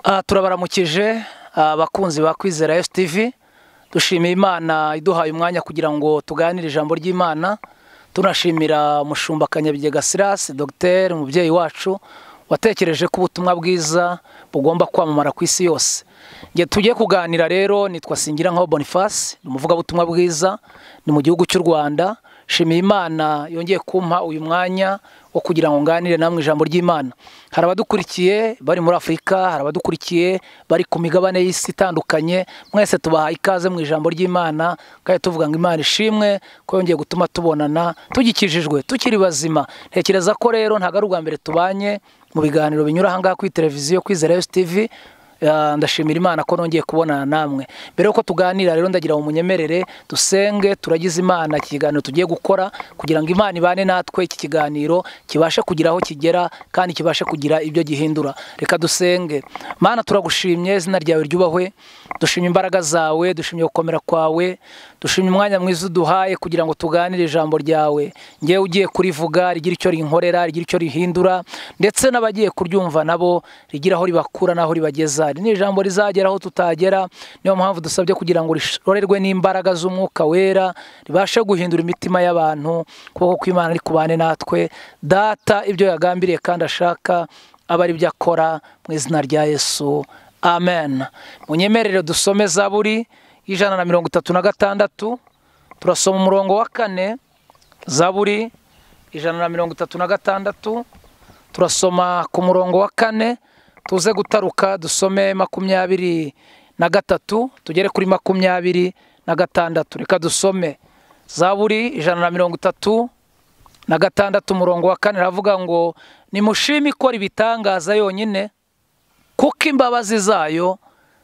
Ah, turabaramukije abakunzi ba kwizera TV dushimiye imana iduhaye umwanya kugira ngo tuganire ijambo ry'imana tunashimira umushumba kanyabigega sirasi dogiteri umubyeyi wacu watekereje ko ubutumwa bwiza bugomba kwamamara ku isi yose Njye tugiye kuganira rero nitwa singira nkaho boniface ni umuvugabutumwa bwiza ni mu gihugu cy'u rwanda shimiye imana yongeye kumpa uyu mwanya wo kugira ngo nganire namwe ijambo ry'imana hari abadukurikiye bari muri afurika hari abadukurikiye bari ku migabane y'isi itandukanye mwese tubahaye ikaze mu ijambo ry'imana kandi tuvuga ngo imana ishimwe ko yongeye gutuma tubonana tugikijijwe tukiri bazima ntekereza ko rero ntabwo ari ubwa mbere tubanye mu biganiro binyura ahangaha kuri televiziyo kwizera TV Ah, ndashimira imana ko nongeye kubonana namwe mbere yuko tuganira rero ndagira ngo munyemerere dusenge turagize imana iki kiganiro tugiye gukora kugira ngo imana ibane natwe iki kiganiro kibashe kugira aho kigera kandi kibashe kugira ibyo gihindura reka dusenge mana turagushimye izina ryawe ryubahwe dushimye imbaraga zawe dushimye gukomera kwawe dushimye umwanya mwiza uduhaye kugira ngo tuganire ijambo ryawe ngewe ugiye kurivuga rigira icyo rinkorera rigira icyo rihindura ndetse n'abagiye kuryumva nabo rigira aho ribakura n'aho ribageza iri ni ijambo rizagera aho tutagera niyo mpamvu dusabye kugira ngo rishorerwe n'imbaraga z'umwuka wera ribashe guhindura imitima y'abantu kuboko kw'imana ari kubane natwe data ibyo yagambiriye kandi ashaka aba ari byo akora mu izina rya yesu amen munyemerere dusome zaburi y'ijana na mirongo itatu na gatandatu turasoma umurongo wa kane zaburi ijana na mirongo itatu na gatandatu turasoma ku murongo wa kane tuze gutaruka dusome makumyabiri na gatatu tugere kuri makumyabiri na gatandatu reka dusome zaburi ijana na mirongo itatu na gatandatu umurongo wa kane aravuga ngo nimushime ikora ibitangaza yonyine kuko imbabazi zayo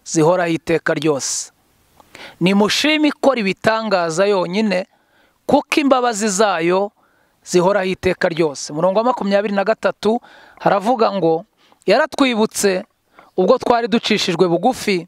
zihoraho iteka ryose nimushime ikora ibitangaza yonyine kuko imbabazi zayo zihoraho iteka ryose umurongo wa makumyabiri na gatatu haravuga ngo yaratwibutse ubwo twari ducishijwe bugufi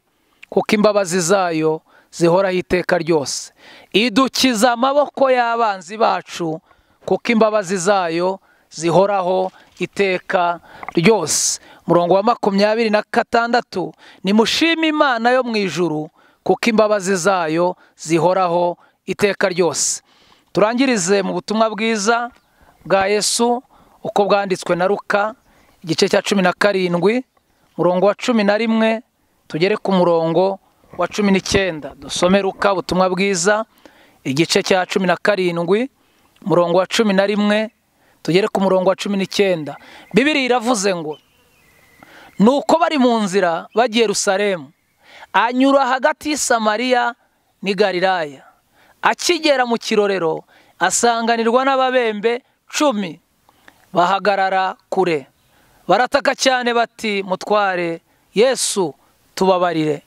kuko imbabazi zayo zihoraho iteka ryose idukiza amaboko y'abanzi bacu kuko imbabazi zayo zihoraho iteka ryose murongo wa makumyabiri na gatandatu nimushime imana yo mu ijuru kuko imbabazi zayo zihoraho iteka ryose turangirize mu butumwa bwiza bwa yesu uko bwanditswe na ruka igice cya cumi na karindwi umurongo wa cumi na rimwe tugere ku murongo wa cumi n'icyenda dusome ruka ubutumwa bwiza igice cya cumi na karindwi umurongo wa cumi na rimwe tugere ku murongo wa cumi n'icyenda bibiri iravuze ngo ni uko bari mu nzira bagiye rusaremu anyura hagati y'i Samariya n'i Galilaya akigera mu kirorero asanganirwa n'ababembe cumi bahagarara kure barataka cyane bati mutware yesu tubabarire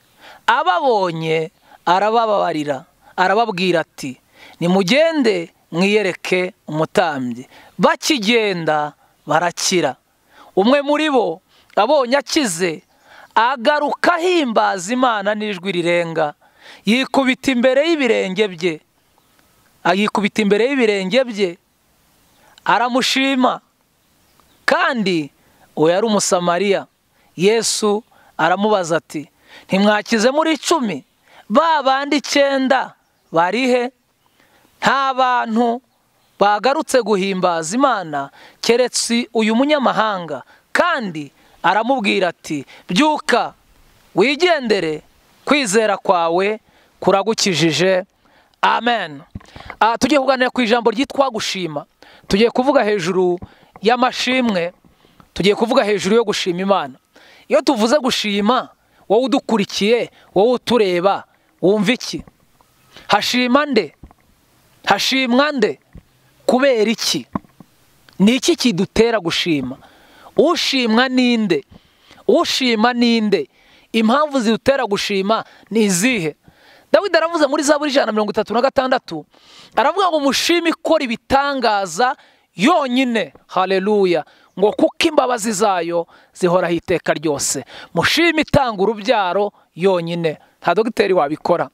ababonye arabababarira arababwira ati nimugende mwiyereke umutambyi bakigenda barakira umwe muri bo abonye akize agaruka ahimbaza imana n'ijwi rirenga yikubita imbere y'ibirenge bye yikubita imbere y'ibirenge bye aramushima kandi uwo yari umusamariya yesu aramubaza ati ntimwakize muri icumi ba bandi icyenda barihe nta bantu bagarutse guhimbaza imana keretse uyu munyamahanga kandi aramubwira ati byuka wigendere kwizera kwawe kuragukijije amen tugiye kuganira ku ijambo ryitwa gushima tugiye kuvuga hejuru y'amashimwe tugiye kuvuga hejuru yo gushima imana iyo tuvuze gushima wowe udukurikiye wowe utureba wumva iki hashima nde hashimwa nde kubera iki ni iki kidutera gushima ushimwa ninde ushima ninde impamvu zidutera gushima ni izihe dawidi aravuze muri za buri ijana na mirongo itatu na gatandatu aravuga ngo mushime ikora ibitangaza yonyine hareruya ngo kuko imbabazi zayo zihoraho iteka ryose mushime itanga urubyaro yonyine nta dogiteri wabikora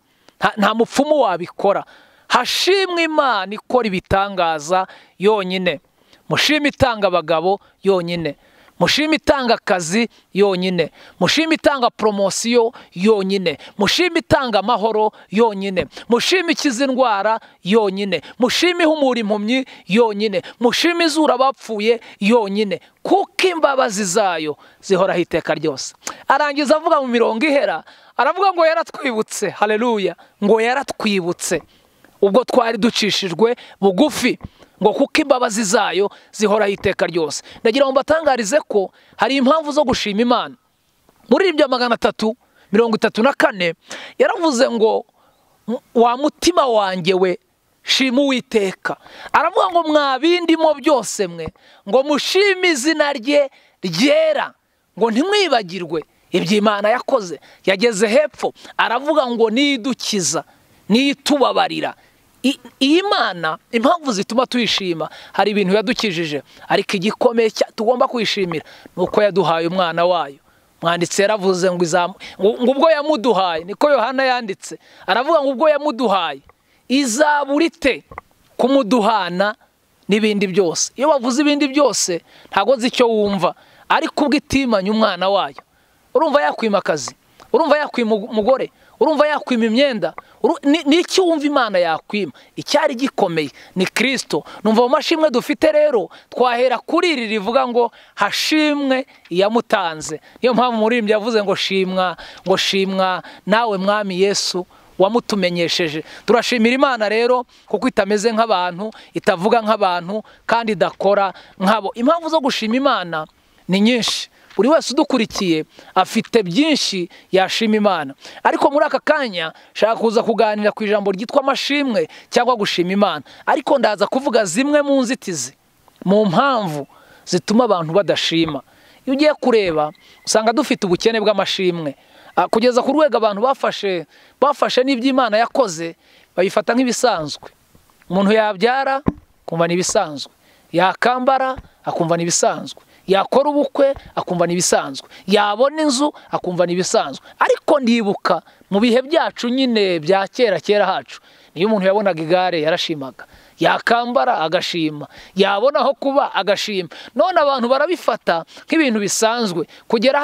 nta mupfumu wabikora hashimwe imana ikora ibitangaza yonyine mushime itanga abagabo yonyine mushime itanga akazi yonyine mushime itanga poromosiyo yonyine mushime itanga amahoro yonyine mushime ikiza indwara yonyine mushime ihumura impumyi yonyine mushime izura abapfuye yonyine kuko imbabazi zayo zihoraho iteka ryose arangiza avuga mu mirongo ihera aravuga ngo yaratwibutse hareruya ngo yaratwibutse ubwo twari ducishijwe bugufi ngo kuko imbabazi zayo zihoraho iteka ryose ndagira ngo mbatangarize ko hari impamvu zo gushima imana muri ibyo magana atatu mirongo itatu na kane yaravuze ngo wa mutima wanjye we shima uwiteka aravuga ngo mwa bindimo byose mwe ngo mushime izina rye ryera ngo ntimwibagirwe ibyo imana yakoze yageze hepfo aravuga ngo nidukiza nitubabarira iyi mana impamvu zituma tuyishima hari ibintu yadukijije ariko igikomeye tugomba kwishimira ni uko yaduhaye umwana wayo mwanditse yaravuze ngo ubwo yamuduhaye niko yohana yanditse aravuga ngo ubwo yamuduhaye izaburite kumuduhana n'ibindi byose iyo bavuze ibindi byose ntabwo nzi icyo wumva ariko ubwo itimanye umwana wayo urumva yakwima akazi urumva yakwima umugore urumva yakwima imyenda n'icyo wumva imana yakwima icyari gikomeye ni kirisito numva mu mashimwe dufite rero twahera kuri iri rivuga ngo hashimwe iyamutanze niyo mpamvu umuririmbyi yavuze ngo shimwa ngo shimwa nawe mwami yesu wamutumenyesheje turashimira imana rero kuko itameze nk'abantu itavuga nk'abantu kandi idakora nk'abo impamvu zo gushima imana ni nyinshi buri wese udukurikiye afite byinshi yashima imana ariko muri aka kanya nshaka kuza kuganira ku ijambo ryitwa amashimwe cyangwa gushima imana ariko ndaza kuvuga zimwe mu nzitizi mu mpamvu zituma abantu badashima iyo ugiye kureba usanga dufite ubukene bw'amashimwe kugeza ku rwego abantu bafashe bafashe n'iby'imana yakoze babifata nk'ibisanzwe umuntu yabyara akumva ni ibisanzwe yakambara akumva ni ibisanzwe yakora ubukwe akumva ni ibisanzwe yabona inzu akumva ni ibisanzwe ariko ndibuka mu bihe byacu nyine bya kera kera hacu niyo umuntu yabonaga igare yarashimaga yakambara agashima yabona aho kuba agashima none abantu barabifata nk'ibintu bisanzwe kugera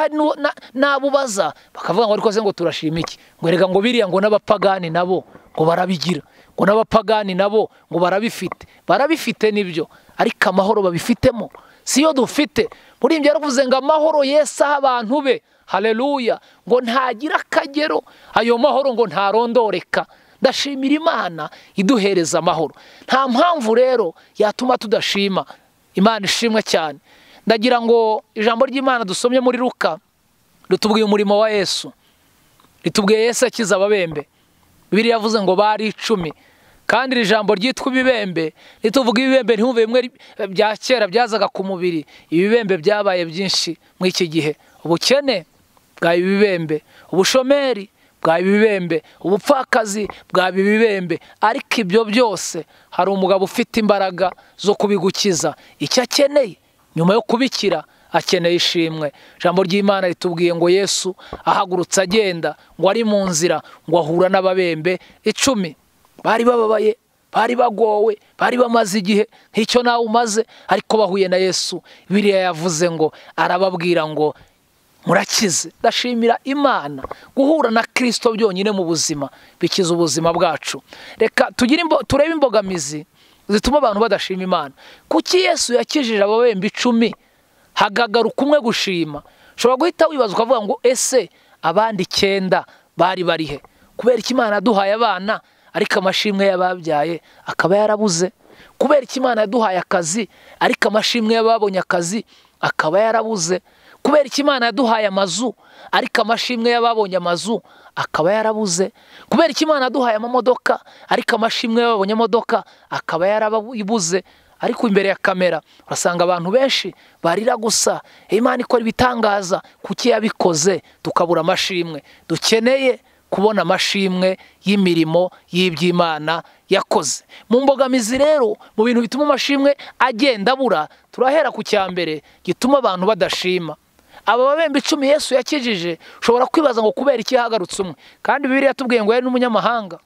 n'abubaza bakavuga ngo ariko se ngo turashima iki ngo reka ngo biriya ngo n'abapagani nabo ngo barabigira ngo n'abapagani nabo ngo barabifite barabifite nibyo ariko amahoro babifitemo siyo dufite muri ibyo yaravuze ngo amahoro yesi aho abantu be hareruya ngo ntagira akagero ayo mahoro ngo ntarondoreka ndashimira imana iduhereza amahoro nta mpamvu rero yatuma tudashima imana ishimwe cyane ndagira ngo ijambo ry'imana dusomye muri ruka ritubwiye umurimo wa yesu ritubwiye yesu akiza ababembe bibiri yavuze ngo bari icumi kandi iri jambo ryitwa ibibembe nituvuga ibibembe ntihumve bimwe bya kera byazaga ku mubiri ibibembe byabaye byinshi muri iki gihe ubukene bwaye ibibembe ubushomeri bwaye ibibembe ubupfakazi bwaye ibibembe ariko ibyo byose hari umugabo ufite imbaraga zo kubigukiza icyo akeneye nyuma yo kubikira akeneye ishimwe ijambo ry'imana ritubwiye ngo yesu ahagurutse agenda ngo ari mu nzira ngo ahura n'ababembe icumi bari bababaye bari bagowe bari bamaze igihe nk'icyo nawe umaze ariko bahuye na yesu biriya yavuze ngo arababwira ngo murakize ndashimira imana guhura na kirisito byonyine mu buzima bikiza ubuzima bwacu reka turebe imbogamizi zituma abantu badashima imana kuki yesu yakijije ababembe icumi hagagaruka umwe gushima ushobora guhita wibaza ukavuga ngo ese abandi icyenda bari barihe kubera ko imana duhaye abana ariko amashimwe y'ababyaye akaba yarabuze kubera ko imana yaduhaye akazi ariko amashimwe y'ababonye akazi akaba yarabuze kubera ko imana yaduhaye amazu ariko amashimwe y'ababonye amazu akaba yarabuze kubera ko imana yaduhaye amamodoka ariko amashimwe y'ababonye amamodoka akaba yarabuze ariko imbere ya kamera urasanga abantu benshi barira gusa imana ikora ibitangaza kuki yabikoze tukabura amashimwe dukeneye kubona amashimwe y'imirimo y'iby'imana yakoze mu mbogamizi rero mu bintu bituma amashimwe agenda abura turahera ku cya mbere gituma abantu badashima aba babembe icumi yesu yakijije ushobora kwibaza ngo kubera iki yahagarutse umwe kandi bibiri yatubwiye ngo yari n'umunyamahanga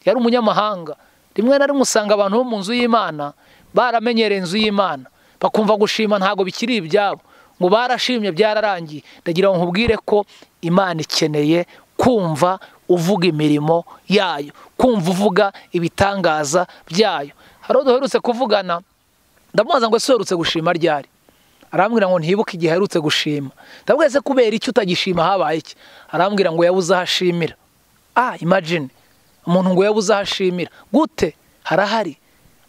yari umunyamahanga rimwe na rimwe usanga abantu bo mu nzu y'imana baramenyereye inzu y'imana bakumva gushima ntabwo bikiri ibyabo ngo barashimye byararangiye ndagira ngo nkubwire ko imana ikeneye kumva uvuga imirimo yayo kumva uvuga ibitangaza byayo hari uwo duherutse kuvugana ndamubaza ngo ese uherutse gushima ryari arambwira ngo ntibuke igihe aherutse gushima ndabwo ese kubera icyo utagishima habaye iki arambwira ngo yabuze aho ashimira ah imagine umuntu ngo yabuze aho ashimira gute harahari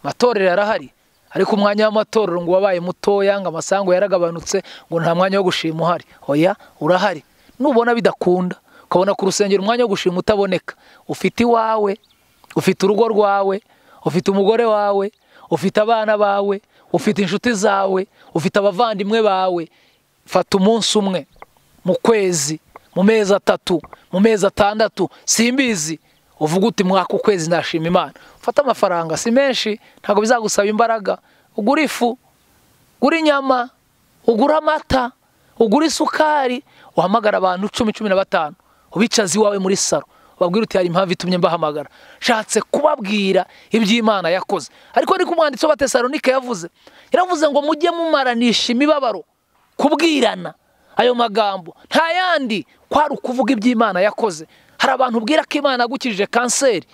amatorero yarahari ariko umwanya w'amatorero ngo wabaye mutoya ngo amasango yaragabanutse ngo nta mwanya wo gushima uhari oya urahari nubona bidakunda ukabona ku rusengero umwanya wo gushima utaboneka ufite iwawe ufite urugo rwawe ufite umugore wawe ufite abana bawe ufite inshuti zawe ufite abavandimwe bawe fata umunsi umwe mu kwezi mu mezi atatu mu mezi atandatu simbizi uvuga uti mwaka ukwezi ndashima imana ufate amafaranga si menshi ntabwo bizagusaba imbaraga ugura ifu ugura inyama ugura amata ugura isukari uhamagara abantu cumi cumi na batanu ubicaze iwawe muri salo ubabwira uti hari impamvu itumye mbahamagara nshatse kubabwira iby'imana yakoze ariko niko umwanditsi w'abatesalonika yavuze yaravuze ngo mujye mumaranisha imibabaro kubwirana ayo magambo nta yandi kwari ukuvuga iby'imana yakoze hari abantu ubwira ko imana yagukijije kanseri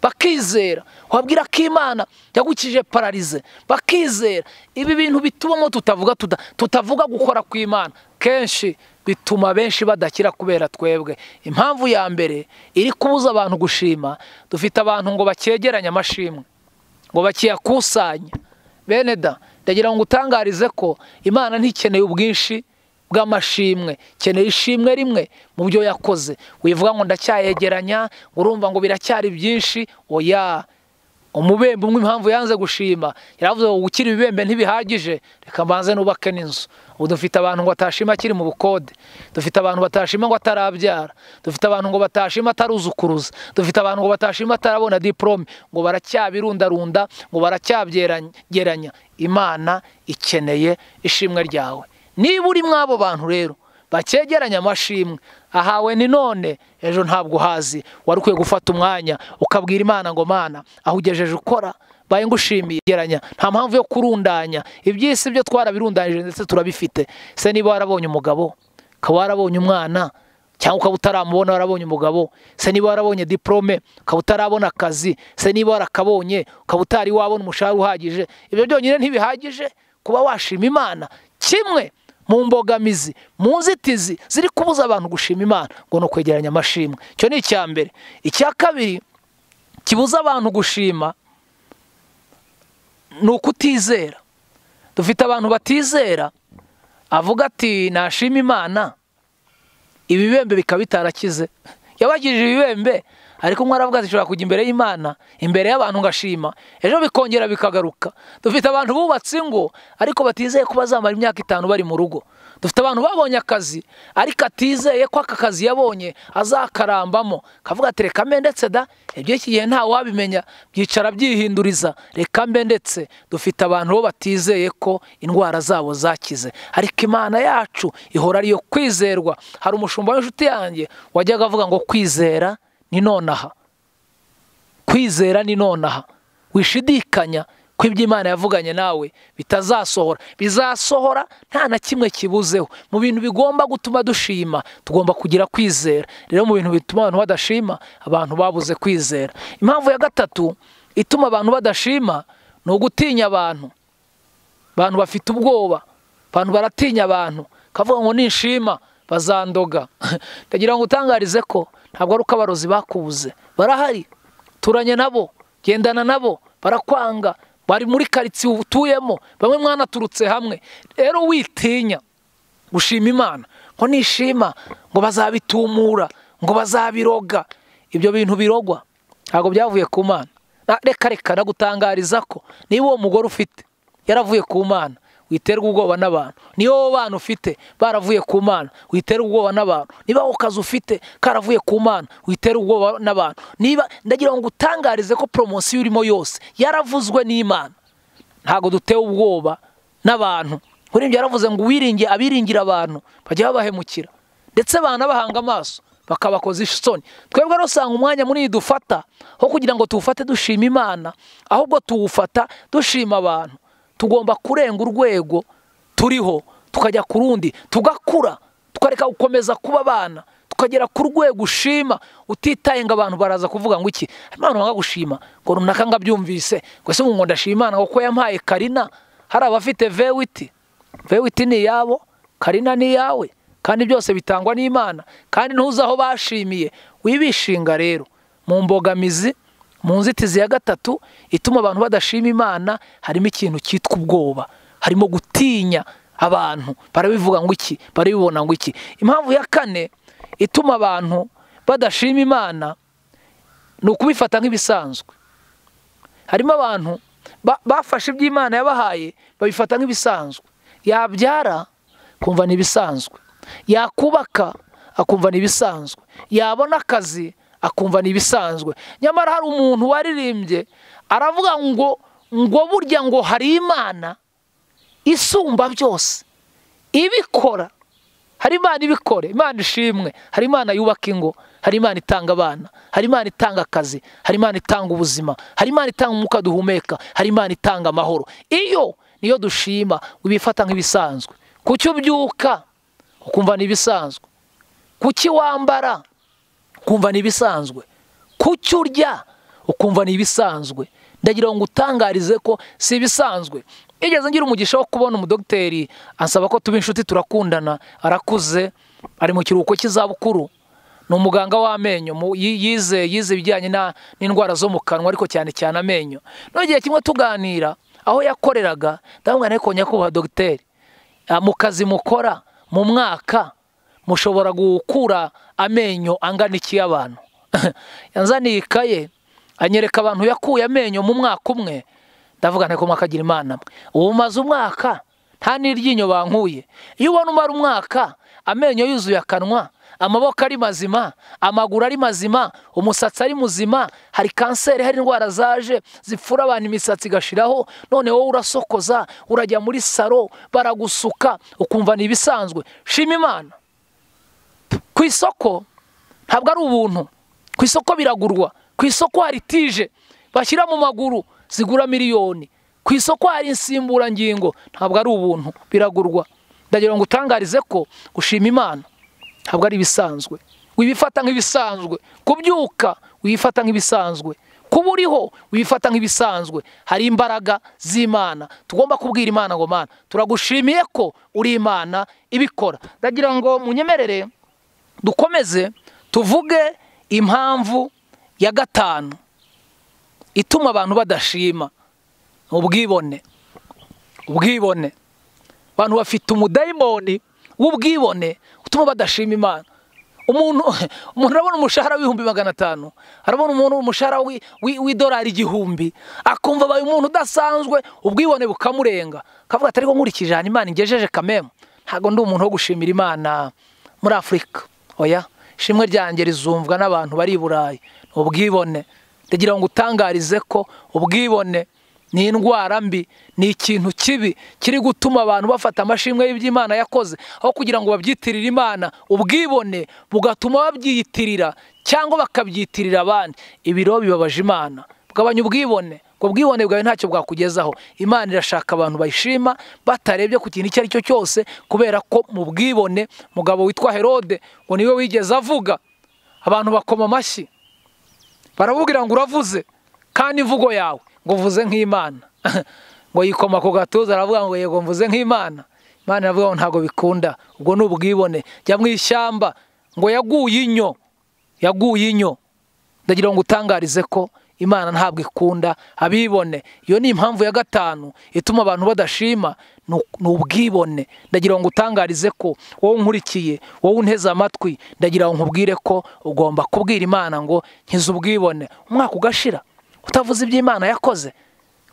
bakizera wabwira ko imana yagukijije pararize bakizera ibi bintu bitubamo tutavuga tutavuga gukora ku imana kenshi bituma benshi badakira kubera twebwe impamvu ya mbere iri kubuza abantu gushima dufite abantu ngo bakegeranye amashimwe ngo bakiyakusanya bene da ndagira ngo utangarize ko imana ntikeneye ubwinshi bw'amashimwe keneye ishimwe rimwe mu byo yakoze wivuga ngo ndacyayegeranya ngo urumva ngo biracyari byinshi oya umubembe umwe impamvu yanze gushima yaravuze ngo gukira ibibembe ntibihagije reka mbanze nubake n'inzu ubu dufite abantu ngo batashima akiri mu bukode dufite abantu batashima ngo atarabyara dufite abantu ngo batashima ataruzukuruza dufite abantu ngo batashima atarabona diporome ngo baracyabirundarunda ngo baracyabyegeranya imana ikeneye ishimwe ryawe niba uri mw'abo bantu rero bakegeranya amashimwe ahawe ni none ejo ntabwo uhazi wari ukwiye gufata umwanya ukabwira imana ngo mana aho ugejeje ukora baye ngushimiye geranya nta mpamvu yo kurundanya iby'isi byo twarabirundanyije ndetse turabifite se niba warabonye umugabo ukaba warabonye umwana cyangwa ukaba utaramubona warabonye umugabo se niba warabonye diporome ukaba utarabona akazi se niba warakabonye ukaba utari wabona umushahara uhagije ibyo byonyine ntibihagije kuba washima imana kimwe mu mbogamizi mu nzitizi ziri kubuza abantu gushima imana ngo ni ukwegeranya amashimwe icyo ni icya mbere icya kabiri kibuza abantu gushima ni ukutizera dufite abantu batizera avuga ati nashima imana ibibembe bikaba bitarakize yabagirije ibibembe ariko umwe aravuga ati nshobora kujya imbere y'imana imbere y'abantu ngashima ejo bikongera bikagaruka dufite abantu bubatse ingo ariko batizeye ko bazamara imyaka itanu bari mu rugo dufite abantu babonye akazi ariko atizeye ko aka kazi yabonye azakarambamo kavuga ati reka mbe ndetse da iby'iki gihe ntawe wabimenya byicara byihinduriza reka mbe ndetse dufite abantu bo batizeye ko indwara zabo zakize ariko imana yacu ihora ariyo kwizerwa hari umushumba w'inshuti yanjye wajyaga avuga ngo kwizera ni nonaha kwizera ni nonaha wishidikanya ko ibyo imana yavuganye nawe bitazasohora bizasohora nta na kimwe kibuzeho mu bintu bigomba gutuma dushima tugomba kugira kwizera rero mu bintu bituma abantu badashima abantu babuze kwizera impamvu ya gatatu ituma abantu badashima ni ugutinya abantu abantu bafite ubwoba abantu baratinya abantu kavuga ngo nishima bazandoga ndagira ngo utangarize ko ntabwo ari uko abarozi bakubuze barahari turanye nabo gendana nabo barakwanga bari muri karitsiye utuyemo bamwe mwanaturutse hamwe rero witinya gushima imana ngo nishima ngo bazabitumura ngo bazabiroga ibyo bintu birogwa ntabwo byavuye ku mana reka reka nagutangariza ko niba uwo mugore ufite yaravuye ku mana witerwa ubwoba n'abantu niba wowe bana ufite baravuye ku mana witerwa ubwoba n'abantu niba wowe kazi ufite karavuye ku mana witerwa ubwoba n'abantu niba ndagira ngo utangarize ko poromosiyo urimo yose yaravuzwe n'imana ntabwo dutewe ubwoba n'abantu urebye yaravuze ngo wiringiye abiringira abantu bajya babahemukira ndetse banabahanga amaso bakabakoza isoni twebwe rero usanga umwanya munini dufata aho kugira ngo tuwufate dushima imana ahubwo tuwufata dushima abantu tugomba kurenga urwego turiho tukajya ku rundi tugakura tukareka gukomeza kuba abana tukagera ku rwego ushima utitaye ngo abantu baraza kuvuga ngo iki imana wanga gushima ngo runaka ngabyumvise ngo ese ngo ndashima imana kuko yampaye karina hari abafite vewiti vewiti ni iyabo karina ni iyawe kandi byose bitangwa n'imana kandi ntuzi aho bashimiye wibishinga rero mu mbogamizi mu nzitizi ya gatatu ituma abantu badashima imana harimo ikintu cyitwa ubwoba harimo gutinya abantu barabivuga ngo iki barabibona ngo iki impamvu ya kane ituma abantu badashima imana ni ukubifata nk'ibisanzwe harimo abantu bafashe iby'imana yabahaye babifata nk'ibisanzwe yabyara akumva ni ibisanzwe yakubaka akumva ni ibisanzwe yabona akazi akumva ni ibisanzwe nyamara hari umuntu waririmbye aravuga ngo ngo burya ngo hari imana isumba byose ibikora hari imana ibikore imana ishimwe hari imana yubaka ingo hari imana itanga abana hari imana itanga akazi hari imana itanga ubuzima hari imana itanga umwuka duhumeka hari imana itanga amahoro iyo niyo dushima ubifata nk'ibisanzwe kuki ubyuka ukumva ni ibisanzwe kuki wambara ukumva ni ibisanzwe kuki urya ukumva ni ibisanzwe ndagira ngo utangarize ko si ibisanzwe igeze ngira umugisha wo kubona umudogiteri ansaba ko tuba inshuti turakundana arakuze ari mu kiruhuko cy'izabukuru ni umuganga w'amenyo yize yize ibijyanye n'indwara zo mu kanwa ariko cyane cyane amenyo n'igihe kimwe tuganira aho yakoreraga ndabona ariko nyakubahwa dogiteri mu kazi mukora mu mwaka mushobora gukura amenyo angana iki y'abantu yanzaniye ikaye anyereka abantu yakuye amenyo mu mwaka umwe ndavuga nteko mwaka agira imana ubu umaze umwaka nta n'iryinyo bankuye iyo ubona umara umwaka amenyo yuzuye akanwa amaboko ari mazima amaguru ari mazima umusatsi ari muzima hari kanseri hari indwara zaje zipfura abantu imisatsi igashiraho none wowe urasokoza urajya muri saro baragusuka ukumva ni ibisanzwe shima imana ku isoko ntabwo ari ubuntu ku isoko biragurwa ku isoko hari tije bashyira mu maguru zigura miliyoni ku isoko hari insimburangingo ntabwo ari ubuntu biragurwa ndagira ngo utangarize ko gushima imana ntabwo ari ibisanzwe wibifata nk'ibisanzwe kubyuka wifata nk'ibisanzwe kuba uriho wifata nk'ibisanzwe hari imbaraga z'imana tugomba kubwira imana ngo mana turagushimiye ko uri imana ibikora ndagira ngo munyemerere dukomeze tuvuge impamvu ya gatanu ituma abantu badashima ubwibone ubwibone abantu bafite umudayimoni w'ubwibone utuma badashima imana umuntu umuntu arabona umushahara w'ibihumbi magana atanu arabona umuntu umushahara w'idolari igihumbi akumva abaye umuntu udasanzwe ubwibone bukamurenga akavuga atari ko nkurikije ahantu imana ingejeje kamemu ntabwo ndi umuntu wo gushimira imana muri afurika oya ishimwe ryanjye rizumvwa n'abantu bari i burayi ni ubwibone ndagira ngo utangarize ko ubwibone ni indwara mbi ni ikintu kibi kiri gutuma abantu bafata amashimwe y'iby'imana yakoze aho kugira ngo babyitirire imana ubwibone bugatuma babyiyitirira cyangwa bakabyitirira abandi ibiro bibabaje imana bugabanya ubwibone ubwo bwibone bwawe ntacyo bwakugezaho imana irashaka abantu bayishima batarebye ku kintu icyo ari cyo cyose kubera ko mu bwibone mugabo witwa herode ngo niwe wigeze avuga abantu bakoma amashyi baramubwira ngo uravuze kandi imvugo yawe ngo uvuze nk'imana ngo yikoma ku gatuza aravuga ngo yego mvuze nk'imana imana iravuga ngo ntabwo bikunda ubwo ni ubwibone jya mu ishyamba ngo yaguye inyo yaguye inyo ndagira ngo utangarize ko imana ntabwo ikunda abibone iyo ni impamvu ya gatanu ituma abantu badashima ni ubwibone ndagira ngo utangarize ko wowe unkurikiye wowe unteze amatwi ndagira ngo nkubwire ko ugomba kubwira imana ngo nkize ubwibone umwaka ugashira utavuze iby'imana yakoze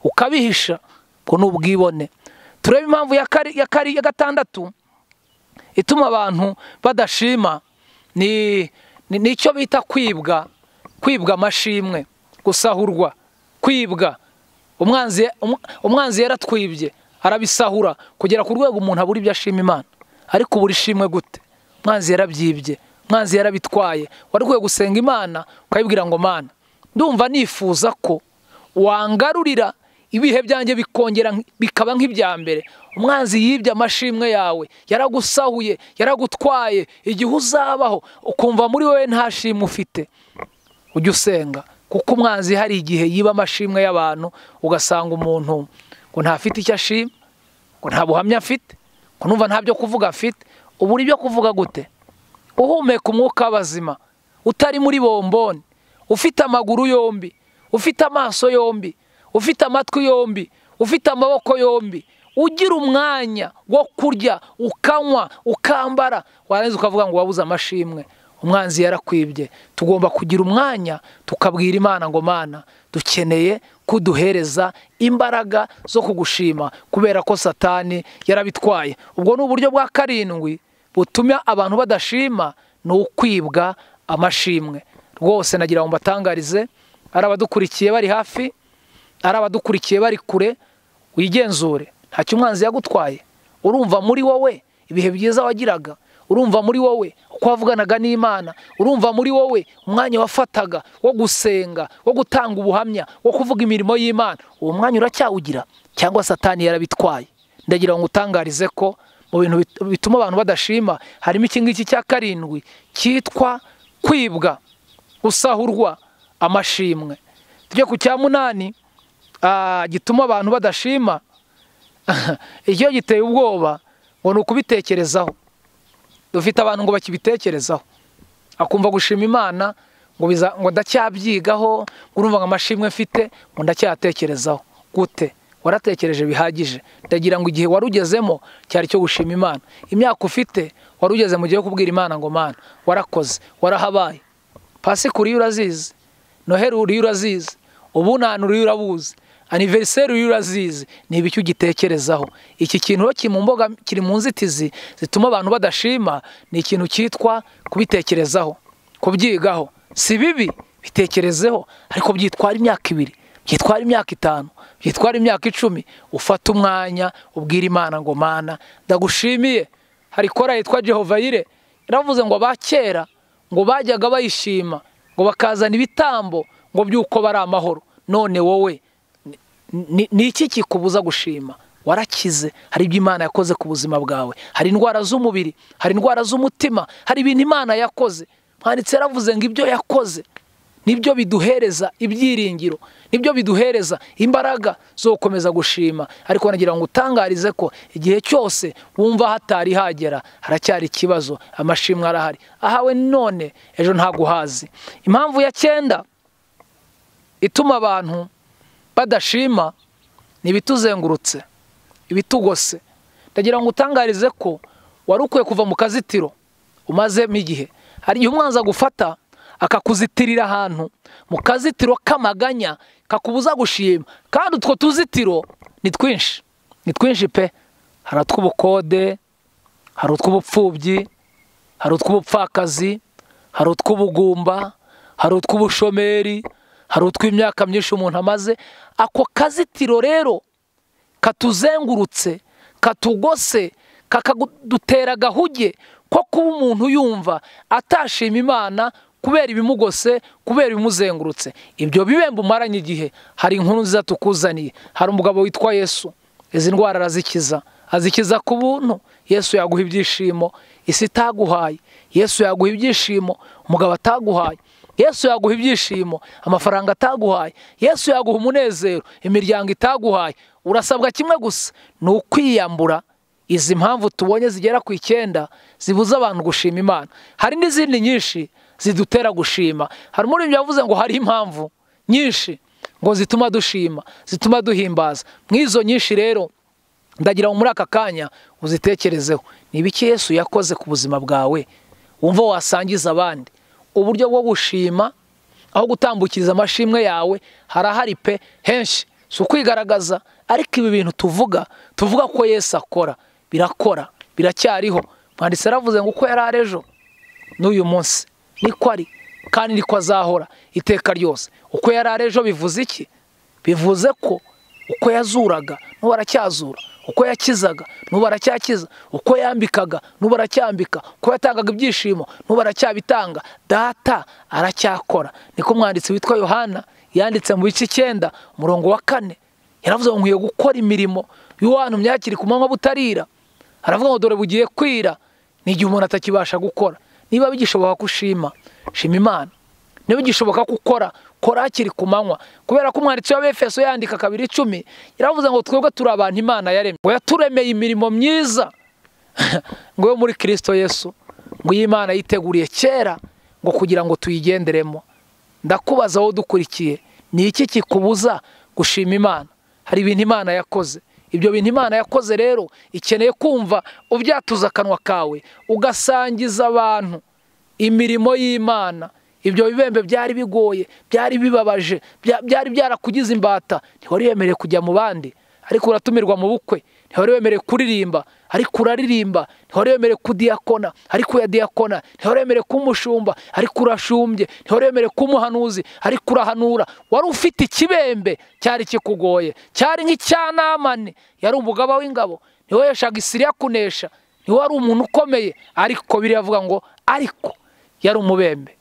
ukabihisha ngo ni ubwibone turebe impamvu ya gatandatu ituma abantu badashima ni icyo bita kwibwa kwibwa amashimwe gusahurwa kwibwa umwanzi yaratwibye arabisahura kugera ku rwego umuntu abura ibyo ashima imana ariko ubura ishimwe gute umwanzi yarabyibye umwanzi yarabitwaye wari ukwiye gusenga imana ukayibwira ngo mana ndumva nifuza ko wangarurira ibihe byanjye bikongera nk- bikaba nk'ibya mbere umwanzi yibye amashimwe yawe yaragusahuye yaragutwaye igihe uzabaho ukumva muri wowe nta shimwe ufite ujye usenga kuko umwanzi hari igihe yiba amashimwe y'abantu ugasanga umuntu ngo ntafite icyo ashima ngo nta buhamya afite ngo numva nta byo kuvuga afite ubura ibyo kuvuga gute uhumeka umwuka w'abazima utari muri bomboni ufite amaguru yombi ufite amaso yombi ufite amatwi yombi ufite amaboko yombi ugira umwanya wo kurya ukanywa ukambara warangiza ukavuga ngo wabuze amashimwe umwanzi yarakwibye tugomba kugira umwanya tukabwira imana ngo mana dukeneye kuduhereza imbaraga zo kugushima kubera ko satani yarabitwaye ubwo ni uburyo bwa karindwi butuma abantu badashima ni ukwibwa amashimwe rwose nagira ngo mbatangarize ari abadukurikiye bari hafi ari abadukurikiye bari kure wigenzure ntacyo umwanzi yagutwaye urumva muri wowe ibihe byiza wagiraga urumva muri wowe uko wavuganaga n'imana urumva muri wowe umwanya wafataga wo gusenga wo gutanga ubuhamya wo kuvuga imirimo y'imana uwo mwanya uracyawugira cyangwa satani yarabitwaye ndagira ngo utangarize ko mu bintu bit- bituma abantu badashima harimo iki ngiki cya karindwi cyitwa kwibwa gusahurwa amashimwe tujye ku cya munani ah, gituma abantu badashima icyo giteye ubwoba ngo ni ukubitekerezaho dufite abantu ngo bakibitekerezaho akumva gushima imana ngo biza ngo ndacyabyigaho ngo urumva ngo amashimwe mfite ngo ndacyatekerezaho gute waratekereje bihagije ndagira ngo igihe wari ugezemo cyari cyo gushima imana imyaka ufite wari ugeze mu gihe cyo kubwira imana ngo mana warakoze warahabaye pasikuru iyo urazizi noheri uriyo urazizi ubunani uriyo urabuzi aniveriseri uriyo urazizi ni ibiki ugitekerezaho iki kintu rero kiri mu mboga kiri mu nzitizi zituma abantu badashima ni ikintu cyitwa kubitekerezaho kubyigaho si bibi bitekerezeho ariko byitwara imyaka ibiri byitwara imyaka itanu byitwara imyaka icumi ufata umwanya ubwira imana ngo mana ndagushimiye hari kora yitwa jehova yire yaravuze ngo abakera ngo bajyaga bayishima ngo bakazana ibitambo ngo by'uko bari amahoro none wowe ni- ni- ni iki kikubuza gushima warakize hari ibyo imana yakoze ku buzima bwawe hari indwara z'umubiri hari indwara z'umutima hari ibintu imana yakoze mwanditse yaravuze ngo ibyo yakoze nibyo biduhereza ibyiringiro nibyo biduhereza imbaraga zo gukomeza gushima ariko nagira ngo utangarize ko igihe cyose wumva hatari hagera haracyari ikibazo amashimwe arahari ahawe none ejo ntaguhazi impamvu ya cyenda ituma abantu badashima ni ibituzengurutse ibitugose ndagira ngo utangarize ko wari ukwiye kuva mu kazitiro umazemo igihe hari igihe umwanzi agufata akakuzitirira ahantu mu kazitiro k'amaganya kakubuza gushima kandi utwo tuzitiro ni twinshi ni twinshi pe hari utw'ubukode hari utw'ubupfubyi hari utw'ubupfakazi hari utw'ubugumba hari utw'ubushomeri hari utw'imyaka myinshi umuntu amaze ako kazitiro rero katuzengurutse katugose kakadutera agahuge ko kuba umuntu yumva atashima imana kubera ibimugose kubera ibimuzengurutse ibyo bibemba umaranye igihe hari inkuru nziza tukuzaniye hari umugabo witwa yesu izi ndwara arazikiza azikiza ku buntu yesu yaguha ibyishimo isi itaguhaye yesu yaguha ibyishimo umugabo ataguhaye yesu yaguha ibyishimo amafaranga ataguhaye yesu yaguha umunezero imiryango itaguhaye urasabwa kimwe gusa ni ukwiyambura izi mpamvu tubonye zigera ku icyenda zibuza abantu gushima imana hari n'izindi nyinshi zidutera gushima hari umuririmbyi yavuze ngo hari impamvu nyinshi ngo zituma dushima zituma duhimbaza mw'izo nyinshi rero ndagira ngo muri aka kanya uzitekerezeho ni ibiki yesu yakoze ku buzima bwawe wumva wasangiza abandi uburyo bwo gushima aho gutambukiriza amashimwe yawe harahari pe henshi si ukwigaragaza ariko ibi bintu tuvuga tuvuga ko yesu akora birakora biracyariho mwanditsi yaravuze ngo uko yari ari ejo n'uyu munsi niko ari kandi niko azahora iteka ryose uko yari ari ejo bivuze iki bivuze ko uko yazuraga n'ubu aracyazura uko yakizaga n'ubu aracyakiza uko yambikaga n'ubu aracyambika uko yatangaga ibyishimo n'ubu aracyabitanga data aracyakora niko umwanditsi witwa yohana yanditse mu bice icyenda umurongo wa kane yaravuze ngo nkwiye gukora imirimo y'uwantu myakiri ku manywa butarira aravuga ngo dore bugiye kwira ni igihe umuntu atakibasha gukora niba bigishoboka ko ushima shima imana niba bigishoboka ko ukora kora hakiri ku manywa kubera ko umwanditsi wa bfs yandika kabiri icumi yaravuze ngo twebwe turi abantu imana yaremye ngo yaturemeye imirimo myiza ngo yo muri kirisito yesu ngo iyi imana yiteguriye kera ngo kugira ngo tuyigenderemo ndakubaza wowe dukurikiye ni iki kikubuza gushima imana hari ibintu imana yakoze ibyo bintu imana yakoze rero ikeneye kumva ubyatuza akanwa kawe ugasangiza abantu imirimo y'imana ibyo bibembe byari bigoye byari bibabaje byari byarakugize imbata ntiwari wemerewe kujya mu bandi ariko uratumirwa mu bukwe ntiwari wemerewe kuririmba ariko uraririmba ntiwari wemerewe kudiyakona ariko uyadiyakona ntiwari wemerewe kumushumba ariko urashumbye ntiwari wemerewe kumuhanuzi ariko urahanura wari ufite ikibembe cyari kikugoye cyari nk'icyanamane yari umugaba w'ingabo ntiweheshaga isiri yakunesha niwe wari umuntu ukomeye ariko biravuga ngo ariko yari umubembe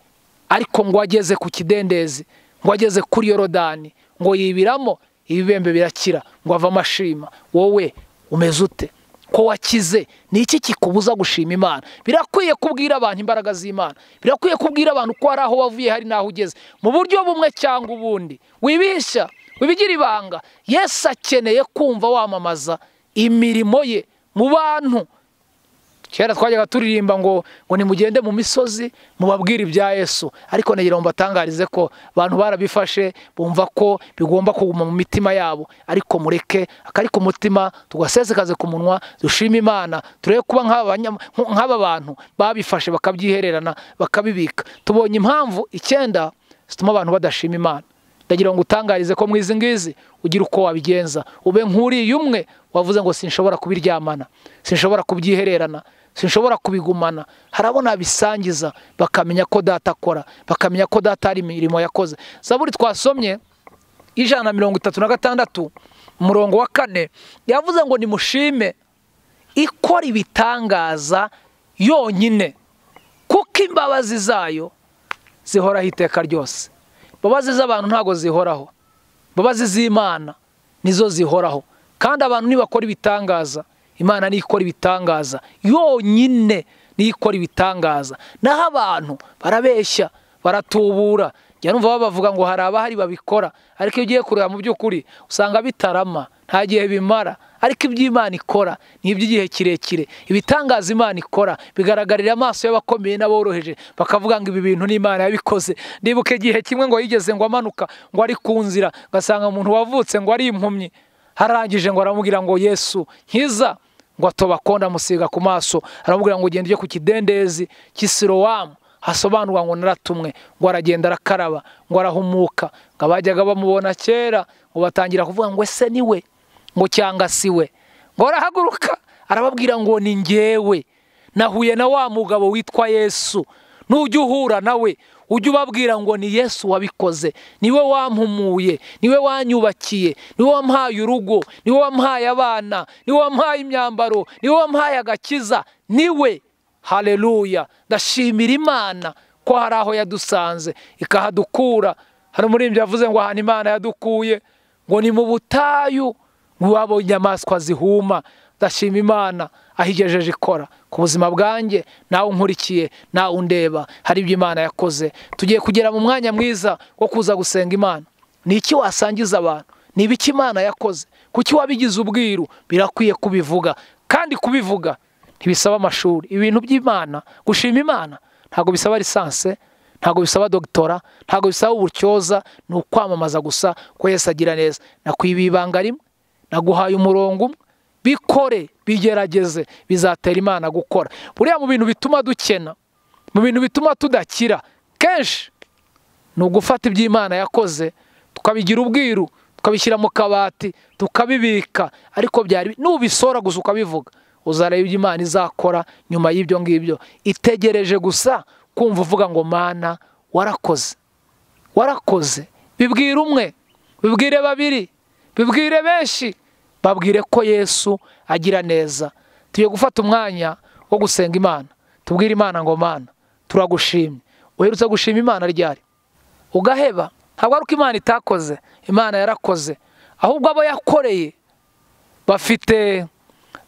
ariko ngo ageze ku kidendezi ngo ageze kuri yorodani ngo yibiramo ibibembe birakira ngo ave amashima wowe umeze ute ko wakize ni iki kikubuza gushima imana birakwiye kubwira abantu imbaraga z'imana birakwiye kubwira abantu ko hari aho wavuye hari n'aho ugeze mu buryo bumwe cyangwa ubundi wibishya wibigira ibanga yesu akeneye kumva wamamaza imirimo ye mu bantu kera twajyaga turirimba ngo ngo nimugende mu misozi mubabwire ibya yesu ariko ntegera mbatangarize ko abantu barabifashe bumva ko bigomba kuguma mu mitima yabo ariko mureke akari ku mutima tugasesekaze ku munwa dushima imana turebe kuba nk'aba bantu babifashe bakabyihererana bakabibika tubonye impamvu icyenda zituma abantu badashima imana ndagira ngo utangarize ko mwizi ngizi ugira uko wabigenza ube nk'uriya umwe wavuze ngo sinshobora kubiryamana sinshobora kubyihererana sinshobora kubigumana harabona abisangiza bakamenya ko data akora bakamenya ko data hari imirimo yakoze zaburi twasomye ijana na mirongo itatu na gatandatu umurongo wa kane yavuze ngo nimushime ikora ibitangaza yonyine kuko imbabazi zayo zihoraho iteka ryose imbabazi z'abantu ntabwo zihoraho imbabazi z'imana nizo zihoraho kandi abantu nibakora ibitangaza imana niyo ikora ibitangaza yonyine niyo ikora ibitangaza naho abantu barabeshya baratubura njya numva babavuga ngo hari abahari babikora ariko iyo ugiye kureba mu by'ukuri usanga bitarama nta gihe bimara ariko iby'imana ikora ni iby'igihe kirekire ibitangaza imana ikora bigaragarira amaso y'abakomeye n'aboroheje bakavuga ngo ibi bintu n'imana yabikoze ndibuka igihe kimwe ngo yigeze ngo amanuka ngo ari ku nzira ugasanga umuntu wavutse ngo ari impumyi harangije ngo aramubwira ngo yesu nkiza ngo atobakunda amusiga ku maso aramubwira ngo ugende ujye ku kidendezi cy'isirowamu hasobanurwa ngo naratumwe ngo aragenda arakaraba ngo arahumuka ngo abajyaga bamubona kera ngo batangira kuvuga ngo ese ni we ngo cyanga si we ngo arahaguruka arababwira ngo ni ngewe nahuye na wa mugabo witwa yesu nujya uhura nawe ujye ubabwira ngo ni yesu wabikoze niwe wampumuye niwe wanyubakiye niwe wampaye urugo niwe wampaye abana niwe wampaye imyambaro niwe wampaye agakiza niwe hareruya ndashimira imana ko hari aho yadusanze ikahadukura hari umuririmbyi yavuze ngo ahantu imana yadukuye ngo ni mu butayu ngo inyamaswa zihuma ndashima imana aho igejeje ikora ku buzima bwanjye nawe unkurikiye nawe undeba hari ibyo imana yakoze tugiye kugera mu mwanya mwiza wo kuza gusenga imana ni iki wasangiza abantu ni ibiki imana yakoze kuki wabigize ubwiru birakwiye kubivuga kandi kubivuga ntibisaba amashuri ibintu by'imana gushima imana ntabwo bisaba lisanse ntabwo bisaba dogitora ntabwo bisaba uburyoza ni ukwamamaza gusa ko yesi agira neza nakwibiye ibanga rimwe naguhaye umurongo umwe bikore bigerageze bizatera imana gukora buriya mu bintu bituma dukena mu bintu bituma tudakira kenshi ni ugufata ibyo imana yakoze tukabigira ubwiru tukabishyira mu kabati tukabibika ariko byari nubisora gusa ukabivuga uzareba ibyo imana izakora nyuma y'ibyo ngibyo itegereje gusa kumva uvuga ngo mana warakoze warakoze bibwire umwe bibwire babiri bibwire benshi babwire ko yesu agira neza tugiye gufata umwanya wo gusenga imana tubwire imana ngo mana turagushimye uherutse gushima imana ryari ugaheba ntabwo ari uko imana itakoze imana yarakoze ahubwo abo yakoreye bafite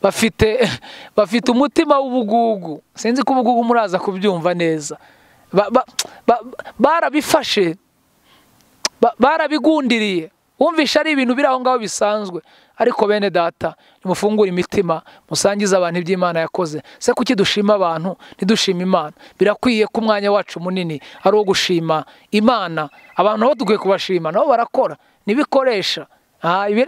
bafite bafite umutima w'ubugugu sinzi ko ubugugu muraza kubyumva neza barabifashe barabigundiriye wumvisha ari ibintu biri aho ngaho bisanzwe ariko bene data nimufungure imitima musangize abantu iby'imana yakoze se kuki dushima abantu ntidushima imana birakwiye ko umwanya wacu munini ari uwo gushima imana abantu nabo dukwiye kubashima nabo barakora ntibikoresha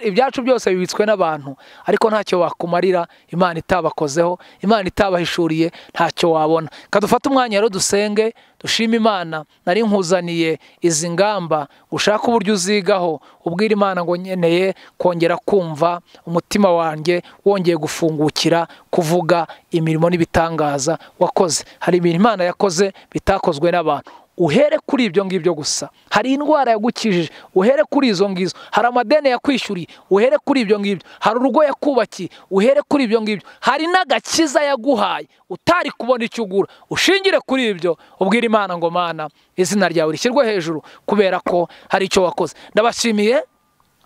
ibyacu byose bibitswe n'abantu ariko ntacyo wakumarira imana itabakozeho imana itabahishuriye ntacyo wabona kadufate umwanya rero dusenge dushima imana nari nkuzaniye izi ngamba ushake uburyo uzigaho ubwira imana ngo nkeneye kongera kumva umutima wanjye wongeye gufungukira kuvuga imirimo n'ibitangaza wakoze hari ibintu imana yakoze bitakozwe n'abantu uhere kuri ibyo ngibyo gusa hari indwara yagukijije uhere kuri izo ngizo hari amadeni yakwishyuriye uhere kuri ibyo ngibyo hari urugo yakubakiye uhere kuri ibyo ngibyo hari n'agakiza yaguhaye utari kubona icyo ugura ushingire kuri ibyo ubwira imana ngo mana izina ryawe rishyirwe hejuru kubera ko hari icyo wakoze ndabashimiye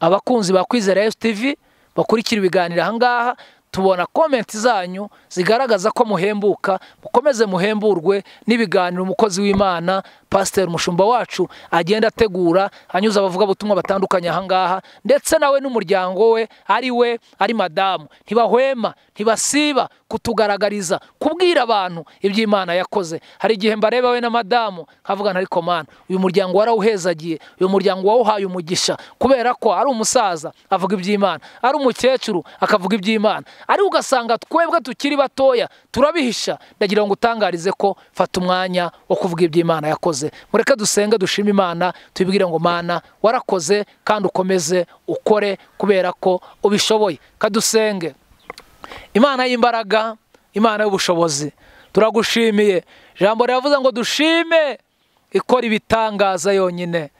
abakunzi ba kwizera Yesu TV bakurikira ibiganiro aha ngaha tubona komenti zanyu zigaragaza ko muhembuka mukomeze muhemburwe n'ibiganiro umukozi w'imana pasiteri umushumba wacu agenda ategura anyuze abavugabutumwa batandukanye ahangaha ndetse nawe n'umuryango we ari we ari madamu ntibahwema ntibasiba kutugaragariza kubwira abantu iby'imana yakoze hari igihe mbareba we na madamu nkavugana ariko mana uyu muryango warawuhezagiye uyu muryango wawuhaye umugisha kubera ko ari umusaza avuga iby'imana ari umukecuru akavuga iby'imana ariko ugasanga twebwe tukiri batoya turabihisha ndagira ngo utangarize ko fata umwanya wo kuvuga iby'imana yakoze mureke dusenge dushima imana tubibwire ngo mana warakoze kandi ukomeze ukore kubera ko ubishoboye kadusenge imana y'imbaraga imana y'ubushobozi turagushimiye ijambo riravuze ngo dushime ikora ibitangaza yonyine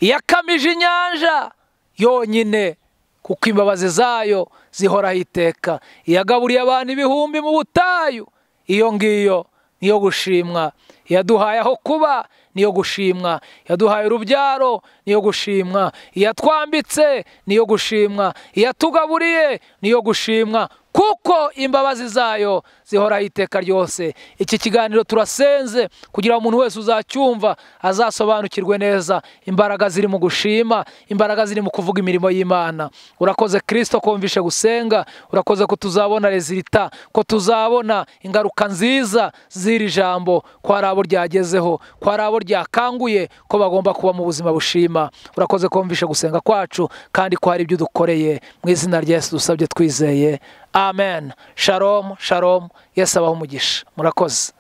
iyakamije inyanja yonyine kuko imbabazi zayo zihoraho iteka iyagaburiye abantu ibihumbi mu butayu iyo ngiyo niyo gushimwa iyaduhaye aho kuba niyo gushimwa iyaduhaye urubyaro niyo gushimwa iyatwambitse niyo gushimwa iyatugaburiye niyo gushimwa kuko imbabazi zayo zihoraho iteka ryose iki kiganiro turasenze kugira ngo umuntu wese uzacyumva azasobanukirwe neza imbaraga ziri mu gushima imbaraga ziri mu kuvuga imirimo y'imana urakoze kirisito kumvishe gusenga urakoze ko tuzabona rezilita ko tuzabona ingaruka nziza z'iri jambo ko hari abo ryagezeho ko hari abo ryakanguye ko bagomba kuba mu buzima bushima urakoze kumvishe gusenga kwacu kandi ko hari ibyo udukoreye mu izina rya Yesu dusabye twizeye amen sharomu sharomu yesu abaho umugisha murakoze